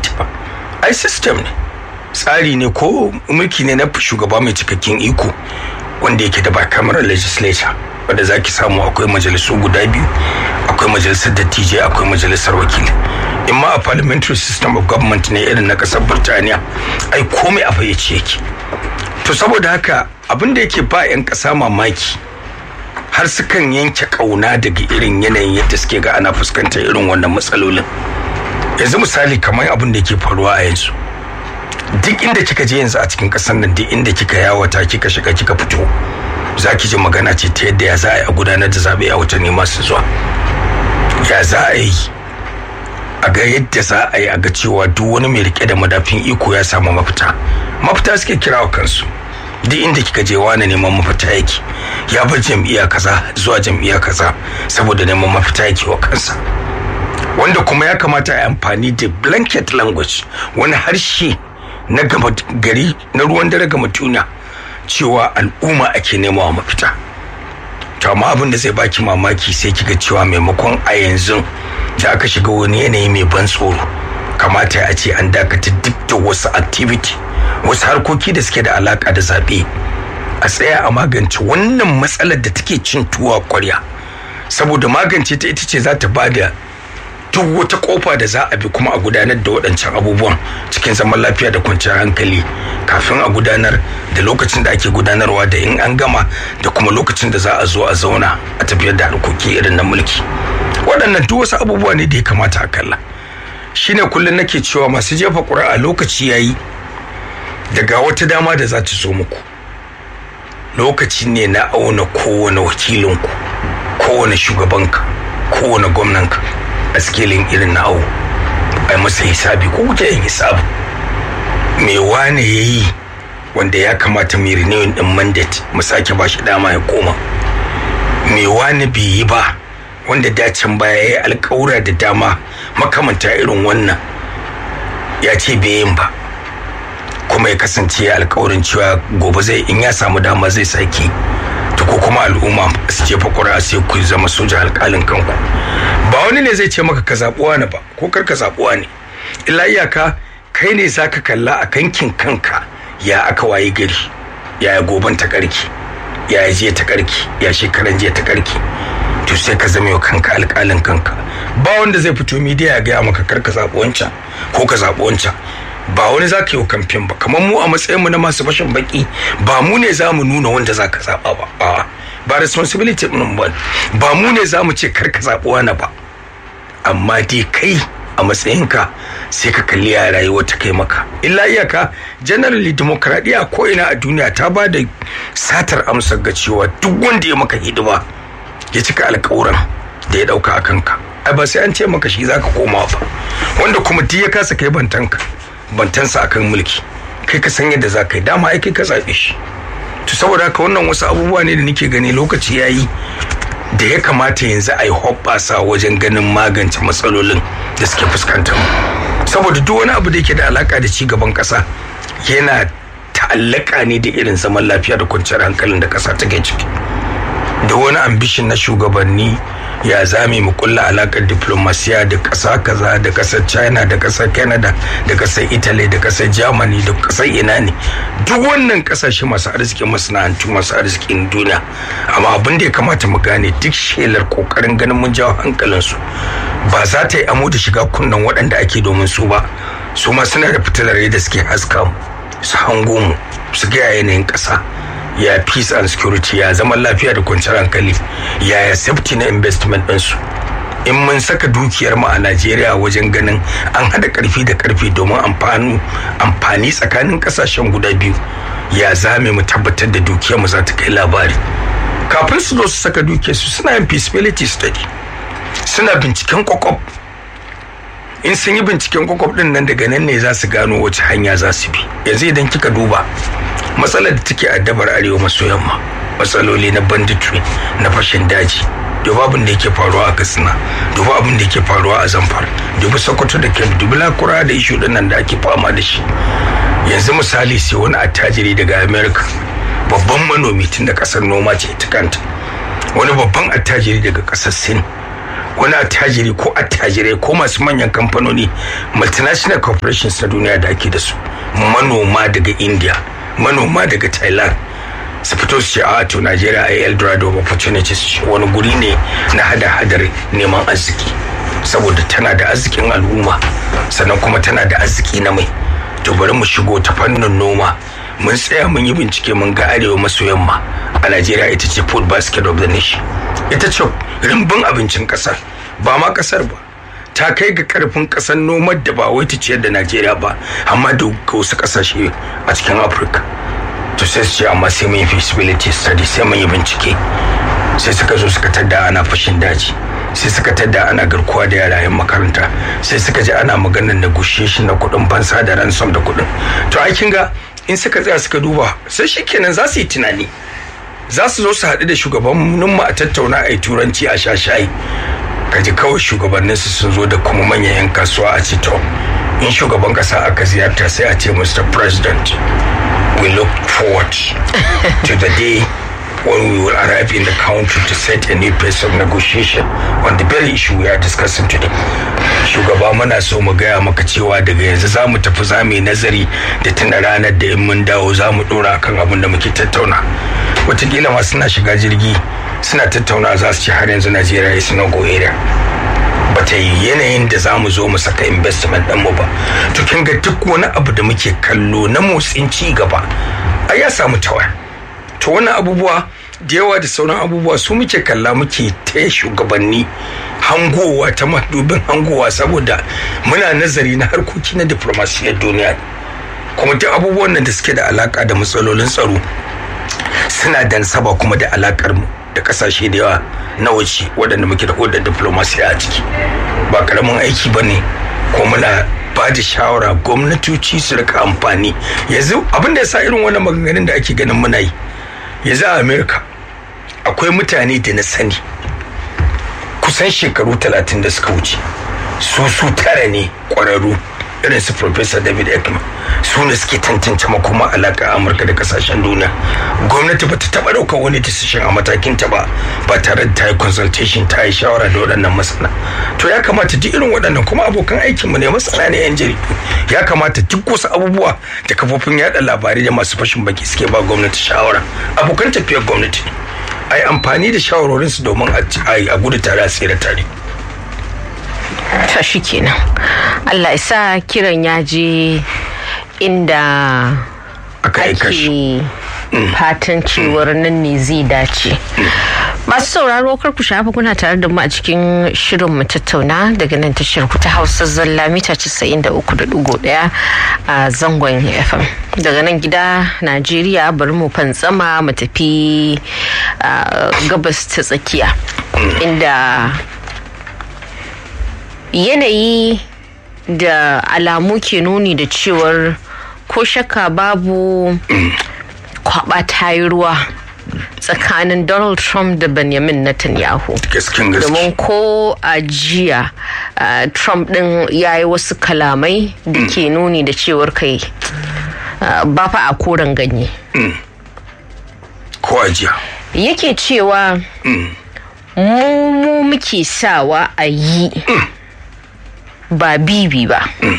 ita ba ai system ne tsari ne ko mulki ne na shugaba mai cikakken iko wanda yake da bicameral legislature wanda zaki samu akwai majalisu guda biyu akwai majalisar dattijai akwai majalisar wakili in ma a parliamentary system of government ne irin na kasar birtaniya ai komai a fayyace yake to saboda haka abin da yake ba 'yan ƙasa mamaki har sukan yanke kauna daga irin yanayin yadda suke ga ana fuskantar irin wannan matsalolin yanzu misali kamar abin da yake faruwa a yanzu duk inda kika je yanzu a cikin ƙasar nan duk inda kika yawata kika shiga kika fito za ki ji magana ce ta yadda ya za a yi a gudanar da zaɓe a watanni masu zuwa ya za a yi a ga yadda za a yi a ga cewa duk wani mai rike da madafin iko ya samu mafita mafita suke kira wa kansu duk inda kika je wani neman mafita yake ya bar jam'iyya kaza zuwa jam'iyya kaza saboda neman mafita yake wa kansa wanda kuma ya kamata a yi amfani da blanket language wani harshe na gama gari na ruwan dare gama tuna cewa al'umma ake nemawa mafita to amma abin da zai baki mamaki sai kiga cewa maimakon a yanzu da aka shiga wani yanayi mai ban tsoro kamata a ce an dakatar duk da wasu activity wasu harkoki da suke da alaka da zaɓe a tsaya a magance wannan matsalar da take cin tuwa kwarya saboda magance ta ita ce za ta ba da duk wata kofa da za a bi kuma a gudanar da waɗancan abubuwan cikin zaman lafiya da kwanciyar hankali kafin a gudanar da lokacin da ake gudanarwa da in an gama da kuma lokacin da za a zo a zauna a tafiyar da harkoki irin na mulki waɗannan duk wasu abubuwa ne da ya kamata a kalla shine kullum nake cewa masu jefa ƙuri'a lokaci yayi daga wata dama da za ta zo muku lokaci ne na auna kowane wakilinku kowane shugabanka kowane gwamnanka a skilin irin na awo a masa hisabi ko kuke yin hisabi me wane ya yi wanda ya kamata mai renewing din mandate mu sake ba shi dama ya koma me wane bai yi ba wanda dacin baya ya yi alkawura da dama makamanta irin wannan ya ce bai yin ba kuma ya kasance ya alkawarin cewa gobe zai in ya samu dama zai sake to ko kuma al'umma su jefa ƙuri'a sai ku zama soja alƙalin kanku ba wani ne zai ce maka ka zaɓuwa ne ba ko kar ka zaɓuwa ne illa iyaka kai ne za ka kalla a kankin kanka ya aka waye gari ya goban ta ƙarki ya je ta ƙarki ya shekaran je ta ƙarki to sai ka zama kanka alƙalin kanka ba wanda zai fito midiya ya gaya maka kar ka zaɓi wancan ko ka zaɓi wancan ba wani za ka yi kamfen ba kamar mu a matsayinmu na masu fashin baki ba mu ne za mu nuna wanda za ka zaɓa ba ba ba responsibility ɗin ba ba mu ne za mu ce kar ka zaɓi wani ba amma dai kai a matsayinka sai ka kalli ya rayuwa ta kai maka illa iyaka generally demokradiyya ko ina a duniya ta ba da satar amsar ga cewa duk wanda ya maka hidima ya cika alkawuran da ya ɗauka a kanka ai ba sai an ce maka shi za ka koma ba wanda kuma duk ya kasa kai bantanka bantansa akan mulki kai ka san yadda za ka yi dama ai kai ka zaɓe shi to saboda haka wannan wasu abubuwa ne da nake gani lokaci ya yi da ya kamata yanzu a yi hoɓɓasa wajen ganin magance matsalolin da suke fuskantar mu saboda duk wani abu da yake da alaka da ci gaban ƙasa yana ta'allaka ne da irin zaman lafiya da kwanciyar hankalin da ƙasa take ciki da wani ambishin na shugabanni ya zame mu kulla alakar diplomasiya da ƙasa kaza da ƙasar china da ƙasar canada da ƙasar italy da ƙasar germany da ƙasar ina ne duk wannan ƙasashe masu arzikin masana'antu masu arzikin duniya amma abin da ya kamata mu gane duk shelar ƙoƙarin ganin mun jawo hankalinsu ba za ta yi amo da shiga kunnen waɗanda ake domin su ba su ma suna da fitilar da suke haska mu su hango mu su ga yanayin ƙasa ya peace and security ya zaman lafiya da kwanciyar hankali ya ya safety na investment ɗinsu in mun saka dukiyar mu a Najeriya wajen ganin an hada karfi da karfi domin amfani amfani tsakanin kasashen guda biyu ya zame mu tabbatar da dukiyar mu za ta kai labari kafin su zo su saka dukiyar su suna yin feasibility study suna binciken kwakwab in sun yi binciken kwakwab din nan daga nan ne za su gano wace hanya za su bi yanzu idan kika duba matsalar da take addabar arewa maso yamma matsaloli na banditry na fashin daji duba abin da yake faruwa a katsina duba abin da yake faruwa a zamfara duba sokoto da kebbi dubi lakura da ishu nan da ake fama da shi yanzu misali sai wani attajiri daga america babban manomi tun da kasar noma ce ta kanta wani babban attajiri daga kasar sin wani attajiri ko attajirai ko masu manyan kamfanoni multinational corporations na duniya da ake da su manoma daga india manoma daga thailand su fito su ce a to najeriya a eldorado of opportunities wani guri ne na hada-hadar neman arziki saboda tana da arzikin al'umma sannan kuma tana da arziki na mai to bari mu shigo ta fannin noma mun tsaya mun yi bincike mun ga arewa maso yamma a najeriya ita ce food basket of the nation ita ce rimbin abincin kasar ba ma kasar ba ta kai ga karfin kasar nomar da ba wai ta ciyar da najeriya ba amma da wasu kasashe a cikin afirka to sai su ce amma sai mun yi feasibility study sai mun yi bincike sai suka zo suka tadda ana fashin daji sai suka tadda ana garkuwa da yara yan makaranta sai suka ji ana maganar negotiation na kuɗin fansa da ransom da kuɗin to ai kin ga in suka tsaya suka duba sai shikenan za su yi tunani za su zo su haɗu da shugabanninmu a tattauna a yi turanci a sha shayi kaji kawai shugabanninsu sun zo da kuma manyan 'yan kasuwa a ce to in shugaban kasa aka ziyarta sai a ce mr president we look forward to the day when we will arrive in the country to set a new pace of negotiation on the very issue we are discussing today. Shugaba muna so mu gaya maka cewa daga yanzu za mu tafi za mu yi nazari da tuna ranar da in mun dawo za mu dora kan abin da muke tattauna. Wataƙila ma suna shiga jirgi suna tattauna za su ci har yanzu Najeriya is no go area. bata yi yanayin da za mu zo mu saka investment ɗinmu ba to kin ga duk wani abu da muke kallo na motsin ci gaba a ya samu tawaya to wannan abubuwa da yawa da sauran abubuwa su muke kalla muke ta shugabanni hangowa ta madubin hangowa saboda muna nazari na harkoki na diplomasiyar duniya kuma duk abubuwan nan da suke da alaka da matsalolin tsaro suna da saba kuma da alakar mu da kasashe da yawa na waje waɗanda muke da hodar diplomasiya a ciki ba karamin aiki ba ne ko muna ba da shawara gwamnatoci su rika amfani yanzu abin da ya sa irin wannan maganganun da ake ganin muna yi yanzu a america akwai mutane da na sani kusan shekaru talatin da suka wuce su su tara ne kwararru irin su professor david ekman su ne suke tantance makoma alaka amurka da kasashen duniya gwamnati ba ta taba daukar wani decision a matakin ta ba ba tare da ta yi consultation ta yi shawara da waɗannan masana to ya kamata duk irin waɗannan kuma abokan aikinmu ne masana ne yan jaridu ya kamata duk wasu abubuwa da kafofin yada labarai da masu fashin baki suke ba gwamnati shawara abokan tafiyar gwamnati ne a yi amfani da shawarorinsu domin a gudu tare a tsere tare ta shi kenan allah isa kiran ya je inda aka ake fatan cewar nan ne zai dace masu sauraro kar ku shafa kuna tare da mu a cikin shirin mu tattauna daga nan tashar ku ta hausa zalla mita 93.1 a zangon fm daga nan gida najeriya bari mu fantsama mu tafi gabas ta tsakiya inda yanayi da alamu ke nuni da cewar ko shakka babu kwaba ta yi ruwa tsakanin donald trump da benjamin netanyahu domin ko a jiya trump din ya yi wasu kalamai da ke nuni da cewar kai ba fa a koren ganye ko a jiya yake cewa mu muke sawa a yi ba bibi ba